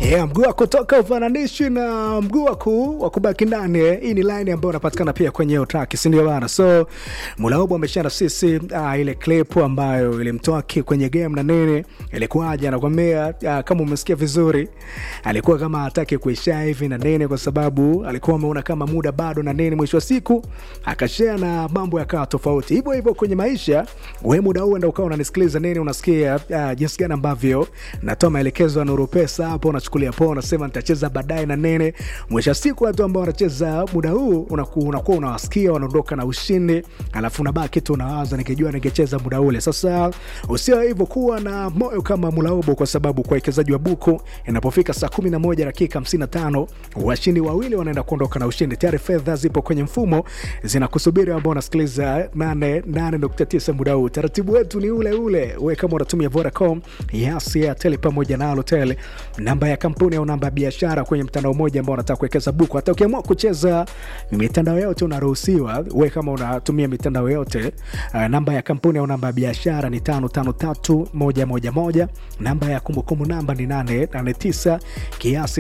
Yeah, mguu wa kutoka ufananishi na mguu wa ku- wa kubaki ndani. eh. Hii ni line ambayo inapatikana pia kwenye hiyo track, si ndio bana? So Mulaubu ameshana sisi ah, ile clip ambayo ilimtoa ki- kwenye game na nini, ilikuwaje? Anakwambia ah, kama umesikia vizuri, alikuwa kama hataki kuisha hivi na nini, kwa sababu alikuwa ameona kama muda bado na nini. Mwisho wa siku akashare na mambo yakawa tofauti. Hivyo hivyo kwenye maisha, wewe muda huu enda ukawa unanisikiliza nini, unasikia ah, jinsi gani ambavyo natoa maelekezo ya Nuru Pesa hapo, unachukulia poa, unasema nitacheza baadaye na nene. Mwisho wa siku watu ambao wanacheza muda huu unaku- unakuwa unawasikia wanaondoka na ushindi, alafu unabaki tu unawaza, nikijua ningecheza muda ule. Sasa usio hivyo, kuwa na moyo kama Mulaubo, kwa sababu kwa wekezaji wa buku inapofika saa 11 dakika 55 washindi wawili wanaenda kuondoka na ushindi. Tayari fedha zipo kwenye mfumo zinakusubiri, ambao unasikiliza 88.9 muda huu. Taratibu wetu ni ule ule, we kama unatumia Vodacom, Yas, Airtel pamoja na Halotel, namba ya kampuni au namba ya biashara kwenye mtandao mmoja ambao unataka kuwekeza buku. Hata ukiamua kucheza mitandao yote unaruhusiwa. We kama unatumia mitandao yote, uh, namba ya kampuni au namba ya biashara ni 553111, namba ya kumbukumbu namba ni 889, kiasi